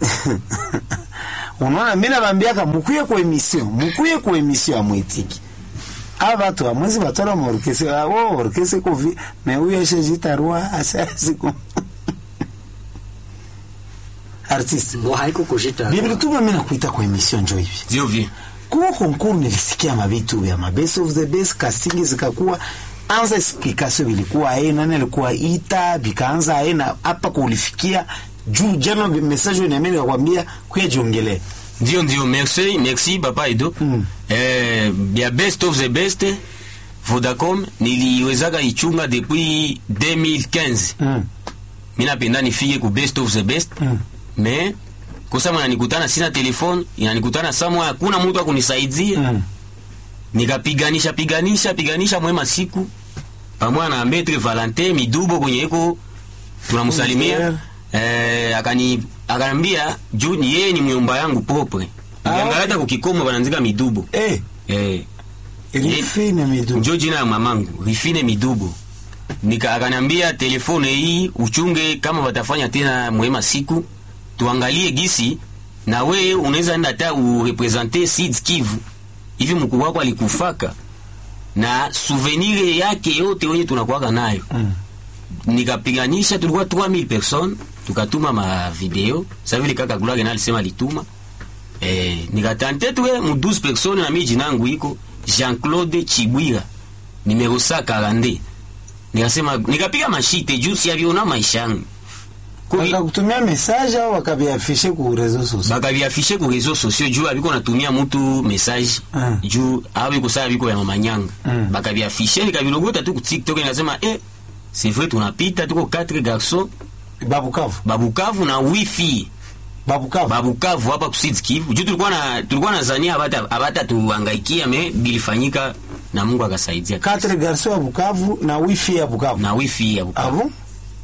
unaona mimi nabambiaka mukuye ku emission mukuye ku emission amwetiki aba batu amwezi batora mu orkese abo orkese ko vi me huyo eshejitarua asasi ko artist Ngo haiko kushita. bibili tuma mimi nakuita kwa emission njo hivi Ndio vi. kuwa konkuru nilisikia mabitu vya mabest of the best casting zikakuwa anza explikasio vilikuwa aye nani alikuwa ita vikaanza aye na hapa kulifikia juu jana message niamini nikakwambia kuya jiongelee Ndio ndio merci merci papa Edo. Mm. Eh ya best of the best Vodacom niliwezaka ichunga depuis 2015. mm. Mimi napenda nifike ku best of the best. Mm. Mais kosa mwana nikutana sina telefone, inanikutana samwa hakuna mtu akunisaidia. Mm. nikapiganisha piganisha piganisha mwema siku pamoja na Maître Valentin Midubo kwenye eko tunamsalimia eh, akani akanambia juu ni yeye ni myomba yangu propre nikiangalia hata kukikomo bananzika Midubo Eh, eh, Rifine Midu. njo jina ya mamangu Rifine Midubo nika akanambia telefone hii uchunge kama watafanya tena mwema siku tuangalie gisi na we unaweza enda hata urepresente Sud Kivu hivi mkuu wako alikufaka na souvenir yake yote wenye tunakuwaka nayo Mm. nikapiganisha tulikuwa 3000 personnes tukatuma ma video sasa vile kaka Gloire na alisema alituma eh nikatante tuwe mu 12 personnes na mimi jina yangu iko Jean-Claude Chibwira numero 142 nikasema nikapiga mashite juu si aviona maisha yangu Kwa hiyo- Wakakutumia message au wakaviafishe ku reseaux sociaux? bakaviafishe ku réseaux sociaux juu abiko natumia mutu message Mm. juu abiko saa biko ya mamanyanga Mm. bakaviafishe nikavilogota tu ku TikTok nikasema eh c'est vrai tunapita tuko 4 garçons Babukavu. babukavu na wifi Babukavu. babukavu hapa ku Sud Kivu juu tulikuwa na tulikuwa na zania abata abata tuhangaikia me bilifanyika na Mungu akasaidia Quatre garçons ya Bukavu na wifi ya Bukavu. na wifi ya Ah Bukavu bon?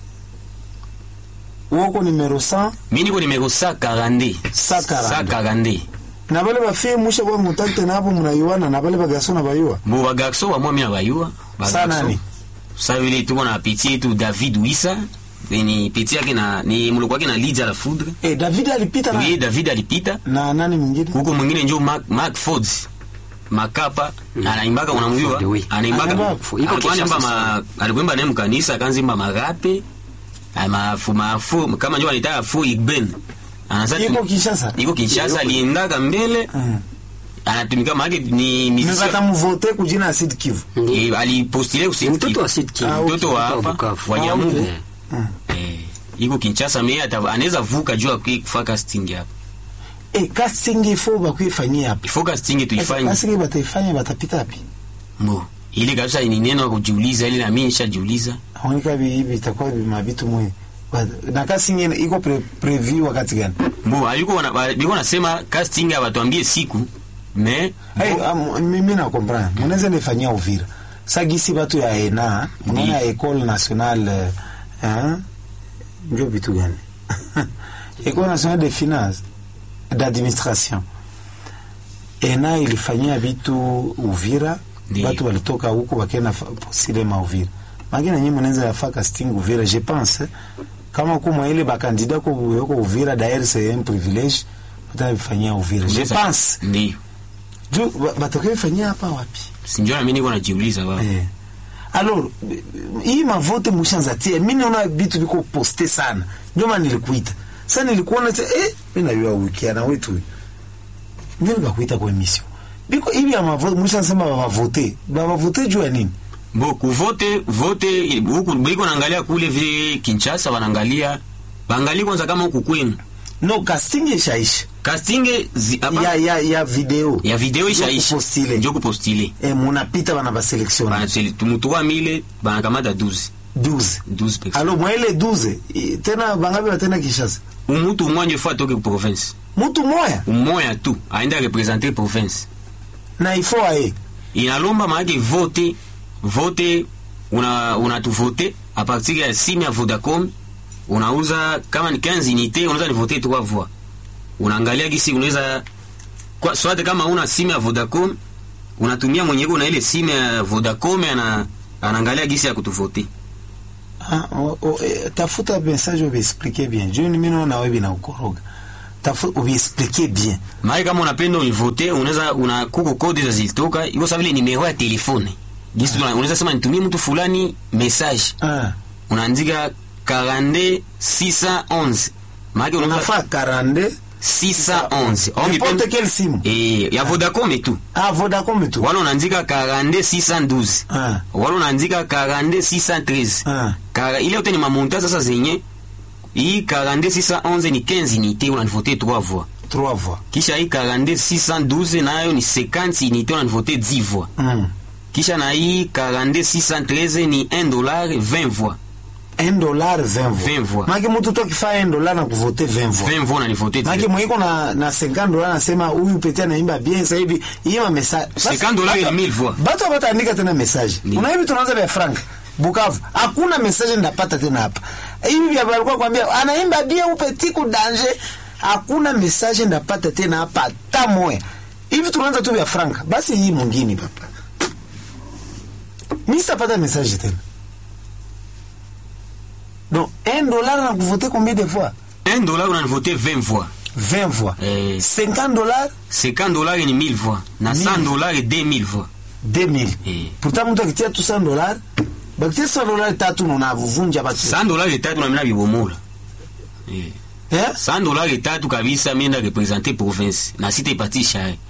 Woko numero 100 mimi niko nimero 142 142. 142 na bale bafie musha kwa mutante nabo mnayuana na bale bagarso na bayua. bo bagarso bamwa mimi abayua Sa nani? sa vile tuko na peti yetu David Wisa ni peti yake na ni mloko wake na Lydia la Foudre Eh, David alipita oui na, David alipita na nani mwingine? huko mwingine njo Mark, Mark Fords makapa anaimbaka unamjua Ford, oui. anaimbaka Anaimba- iko alikuwa anaimba Kinshasa ma alikuimba naye mkanisa akanzimba marape ay, mafu mafu kama njo anaitaka fu igben anasa Iko Kinshasa. iko Kinshasa aliendaka mbele Mm. anatumika maake ni Mimi musicien batamvote kujina ya Sud Kivu. Eh, alipostile Ni usiku mtoto wa Sud Kivu. Ah, mtoto wa Mtoto wa hapa Bukavu. wa Nyamugo Eh. Mm. eh, iko Kinshasa me ata- anaweza vuka juu akui kufa casting hapa Eh, casting ifo bakuifanyia hapa. ifo casting tuifanye Casting bataifanya batapita wapi? mbo ile kabisa ni neno ya kujiuliza ile na mimi nishajiuliza Haonika hivi itakuwa mabitu mwe. Na casting ina- iko pre, preview wakati gani? mbo aliko wana- ba- biko nasema casting abatuambie siku me Hey, um, mimi na comprendre. Mnaweza nifanyia Uvira. Sagisi batu ya ENA, mnaona Ndi. École Nationale eh ndio vitu gani? École Nationale de Finance d'Administration. ENA ilifanyia vitu Uvira, Ndi. watu walitoka huko wakaenda fa- postile ma Uvira. Magina nyinyi mnaweza yafaa casting Uvira, je pense. Kama kuma ile bakandida ko yoko Uvira d'ailleurs c'est un privilège. Mtafanyia Uvira. Je pense. ndio Juu ba- batokee fanyia hapa wapi? sinjua na mimi niko najiuliza baba Eh. Alors eh, hii mavote mushanza tia mimi naona vitu viko poste sana. Ndio maana nilikuita. Sasa nilikuona sasa eh mimi najua wiki na wetu. huyu. Ndio nikakuita kwa emission. Biko hivi ya mavote mushansema bavote. Bavote juu ya nini? mbo kuvote vote huku biko naangalia kule vile Kinshasa wanaangalia baangalie kwanza kama huku kwenu No casting ishaisha. casting zi, hapa- Ya ya ya video. ya video Ndio ishaisha kupostile. njo kupostile Eh munapita bana ba selection. Bana seli- tumutuwa mile banakamata 12 12. 12 personnes Alors moi ile 12 eh, tena bangapi batena Kinshasa? umutu umwanje fo atoke ku province Mtu moya umoya tu aende representer province na ifo aye. inalomba maake vote vote una unatuvote a partir ya simu ya Vodacom unauza kama ni 15 unité unaweza ni voter trois voix unaangalia gisi unaweza kwa swate kama una simu ya Vodacom unatumia mwenyeko na ile simu ya Vodacom ana anaangalia gisi ya kutuvote Ah, o, o, eh, tafuta message ubiexplike bien juu mimi naona wewe bina ukoroga tafu ubiexplique bien Maana kama unapenda univote, unaweza una kuko kodi za zilitoka, iko sawa vile nimero ya telefone. Gisi tuna- unaweza sema nitumie mtu fulani message. ah. Unaandika 42 611. Maana unaweza unafaa 42 611. Au n'importe ngipenda quelle simu eh ya Vodacom tu. ah, Vodacom tu Wala unaandika 42 612. ah. Wala unaandika 42 613. Ah. Kara, ile yote ni mamonta sasa zenye hii 42 611 ni 15 unité unanivote 3 voix. trois voix Kisha hii 42 612 nayo ni 50 unité unanivote 10 voix. mm. Kisha na hii 42 613 ni 1 dollar 20 voix. 1 dollar 20 voix 20 voix. maki mtu tu akifaa 1 dollar na kuvote 20 voix 20 voix unanivote maki mwiko na na 50 dollar nasema huyu pete anaimba bien sasa hivi ima message 50 dollars ni 1000 voix. batu abataandika tena message Ndiyo. una hivi tunaanza vya frank Bukavu hakuna message ndapata tena hapa hivi vya walikuwa kwambia anaimba bien upeti ku danger hakuna message ndapata tena hapa hata moya hivi tunaanza tu vya frank basi hii mwingine papa mimi sitapata message tena donc 1 dollar na kuvote combien de fois 1 dollar unanivote 20 voix. 20 fois Eh. 50 dollars 50 dollars ni 1000 voix. Na 100 1000. dollars ni 2000 voix. 2000 Eh. pourtant mtu akitia tu 100 dollars bakitia 100 dollars tatu na unavunja batu 100 dollars tatu na mimi nabibomola. Eh. eh 100 dollars tatu kabisa mimi nda representer province na sitaipatisha haya.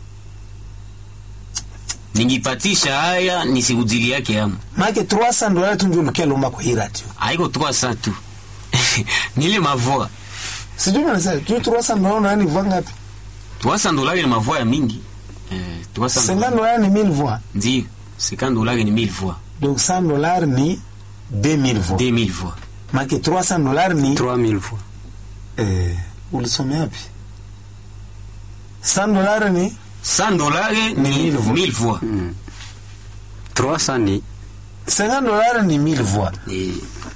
Ningipatisha haya nisikudili yake yamu. maake 300 dollars tu ndio ulikia lomba kwa hii radio Haiko 300 tu. Nile mavoa. sijui manasa tu 300 dollars nani voix ngapi 300 dollars ni mavoa ya mingi. Eh, 300 50 dollars ni 1000 voix Ndio. 50 dollars ni 1000 voix. donc 100 dollars ni 2000 voix 2000 voix. maake 300 dollars ni 3000 fois. eh ulisomea wapi 100 dollars ni 100 dollars ni 1000 voix. 1000 voix. 300 ni 50 dollars ni 1000 voix Eh,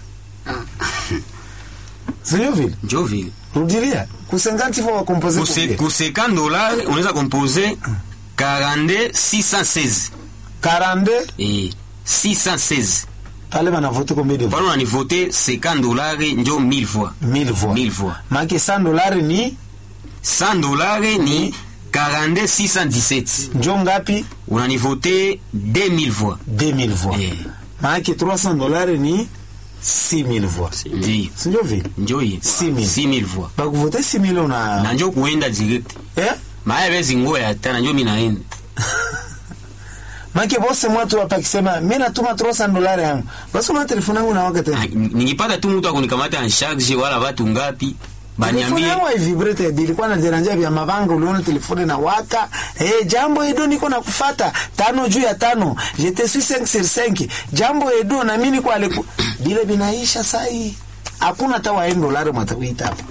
sio vile njo vile. rudilia ku 50 fois wa composer Ku se- ku 50 dollars unaweza composer 42 616. 42 Eh, 616. pale banavote combien de voix Pale unanivote 50 dollars njo 1000 voix. 1000 voix 1000 voix. maake 100 dollars ni 100 dollars ni 42 617. njo ngapi Unanivote 2000 voix. 2000 voix Eh. maanake 300 dollars ni 6000 voix Ndio. sinjo vile Njo hii. 6000. 6000 voix. bakuvote 6000 una Na njo kuenda direct. eh? Maya bezi ngoya hata na njo mimi naenda. maanake bose mwatu hapa akisema mi natuma 300 dollars yangu basi una telefone yangu nawaka Ah, tena Ningipata tu mtu akunikamata en charge wala watu ngapi telefone baniambie yangu haivibrate ilikuwa na deranja vya mavanga uliona telefone na waka eh, jambo edo niko na kufata tano juu ya tano jete suis 5 sur 5 jambo edo na mimi niko aliku bile binaisha sai hakuna hata wa dolari mwatawita hapa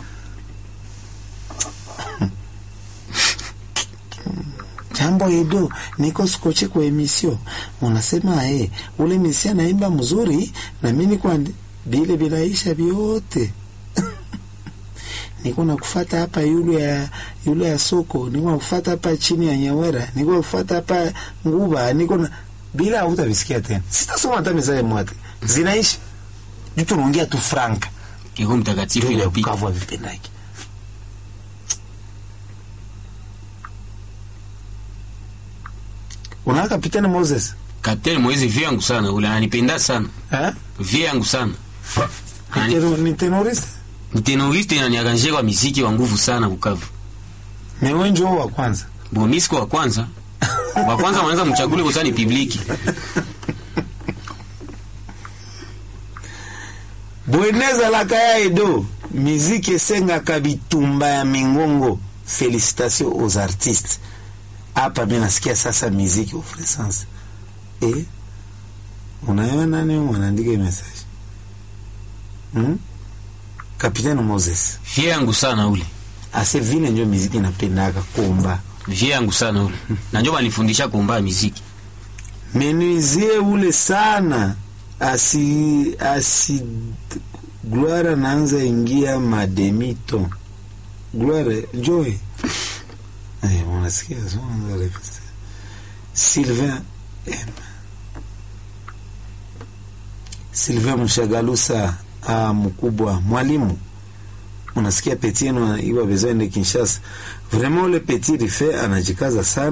jambo edo niko skoche kwa emisio unasema eh, ule misia anaimba mzuri na mimi niko andi- bile binaisha vyote niko nakufata hapa yule ya yule ya soko niko nakufata hapa chini ya nyawera niko nakufata hapa nguba niko na bila hutavisikia tena sitasoma hata mesaje mwate zinaisha juu tunaongea tu franka Roho Mtakatifu ndio inapita. Bukavu havipendaki unaona kapitani Moses Kapteni Moise vie yangu sana ule ananipenda sana. eh Vie yangu sana. Ni Anani- tero- ni tenoriste Ni tenoriste na niaganje kwa muziki wa nguvu sana Bukavu. mewe njoo wa kwanza Bo mimi siko wa kwanza. Wa kwanza wanaweza mchagule kwa ni publiki. bweneza laka ya edo miziki esengaka bitumba ya mingongo félicitation aux artistes hapa mi nasikia sasa miziki ofresance e unayo nani mwanaandika hii message hmm? kapitaine moses Vie yangu sana ule. ase vile njo miziki napendaka komba Vie yangu sana ule. Na ndio banifundisha kuomba muziki. menuisie ule sana asi asi gloire anaanza ingia mademito gloire joy eh, unasikia so unaanza repete. sylvain M. sylvain mshagalusa ah, mkubwa mwalimu unasikia petit yenu iwa besoin de Kinshasa vraiment ule petit rife anajikaza sana